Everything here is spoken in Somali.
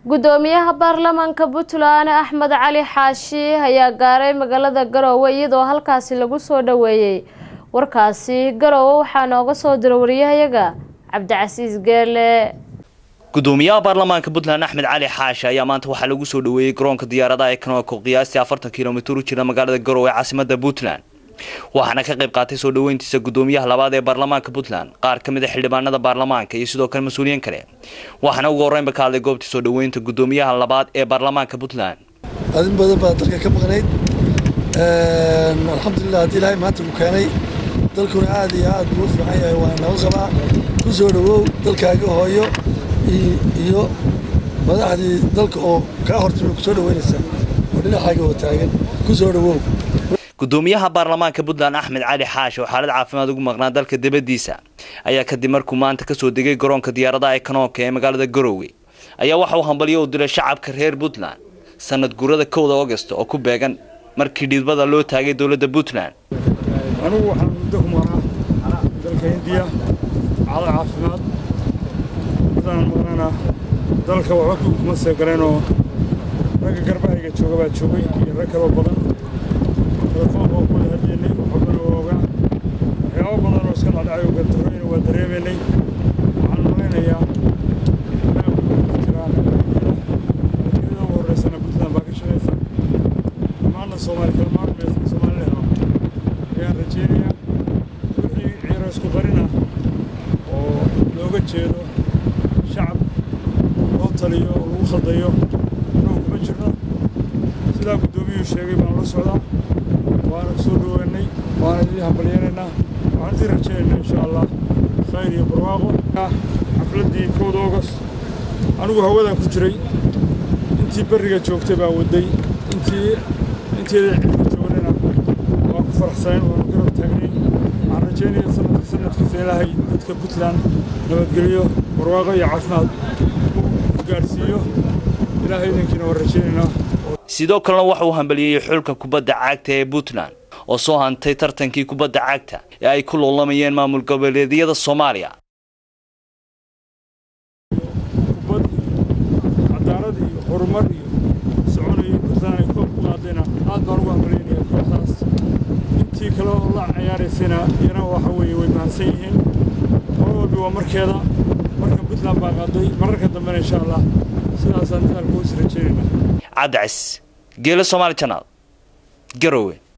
gudoomiyaha baarlamaanka puntland axmed cali xaashi ayaa gaaray magaalada garoowe iyadoo halkaasi lagu soo dhaweeyey warkaasi garoowe waxaa nooga soo dira wariyahayaga cabdicasiis geele gudoomiyaha baarlamaanka puntland axmed cali xaashi ayaa maanta waxaa lagu soo dhaweeyey garoonka diyaaradaha ee kanooko qiyaastii afartan kilomitir u jira magaalada garoowe ee caasimada puntland waxaana ka qayb qaatay soo dhaweyntiisa gudoomiyaha labaad ee baarlamaanka puntland qaar ka mid a xildhibaanada baarlamaanka iyo sidoo kale mas-uuliyiin kale waxaana ugu horreynba ka hadlay goobtii soo dhaweynta gudoomiyaha labaad ee baarlamaanka puntland adin badan baa dalka ka maqnayd alxamdulilah haddii ilaahay maanta ku keenay dalkuna aad iyo aad buu u fiican yahay waa nabad qabaa ku soo dhawow dalkaaga hooyo iyo madaxdii dalka oo kaa hortimi ku soo dhaweynaysa oo dhinacaaga oo taagan ku soo dhawow gudoomiyaha baarlamaanka puntland axmed cali xaashi oo xaalad caafimaad ugu maqnaa dalka dibaddiisa ayaa kadib markuu maanta kasoo degay garoonka diyaaradaha ee kanoonka ee magaalada garoowe ayaa waxa uu hambalyo u diray shacabka reer puntland sanad guurada kowda august oo ku beegan markii dhidbada loo taagay dowladda puntland anugu waxaan muddo ku maqnaa dalka hindiya xaalad caafimaad puntland maqnana dalka waxba kuma seegaleenoo ragga garbahayga jooga baa joogay iyo rag kaloo badan telefoonka oo kuwada hadlaynay waxbana waa ogaa waxyaabo badan oo iska dhacdhacay oo gardarooyina waa dareemaynay waxaan malaynayaa jiraan iyada ugu horreysana puntland baa ka shaqaysa dhammaanna soomaali kalmaan meesna soomaali la helo ayaan rajaynayaa wixii ciiro isku qarina oo looga jeedo shacab loo taliyo oo lagu khaldayo inuu kuma jirno sidaa guddoomiyuu sheegay baan la socdaa waana ku soo dhaweynay waana idii hambalyeynaynaa waxaan idii rajaynaynaa insha allah khayr iyo barwaaqo xafladdii kowda august anigu hawadan ku jiray intii berriga joogtay baan waday intii inteeda cirka joognayna waan ku faraxsanayn waanu garab taagnay waxaan rajaynaya sanadka sanadkiisa ilaahay dadka puntland nabadgelyo barwaaqo iyo caafimaad u gaadhsiiyo ilaahay idinkiina waan rajaynaynaa sidoo kalena waxa uu hambalyeeyey xulka kubadda cagta ee puntland oo soo hantay tartankii kubadda cagta ee ay ku loolamayeen maamul goboleedyada soomaaliya kubad iyo cadaalad iyo horumar iyo soconayo puntland ay koob ku qaadayna aad baan ugu hambalyeynaya kooxdaas intii kale oo la ciyaaraysayna iyana waxa weeye way mahadsan yihiin mar walbi waa markeeda marka puntland baa qaaday mararka dambena insha allah sidaasaan daalku is rajaynayna cabdicis geelo somaali janaal garowe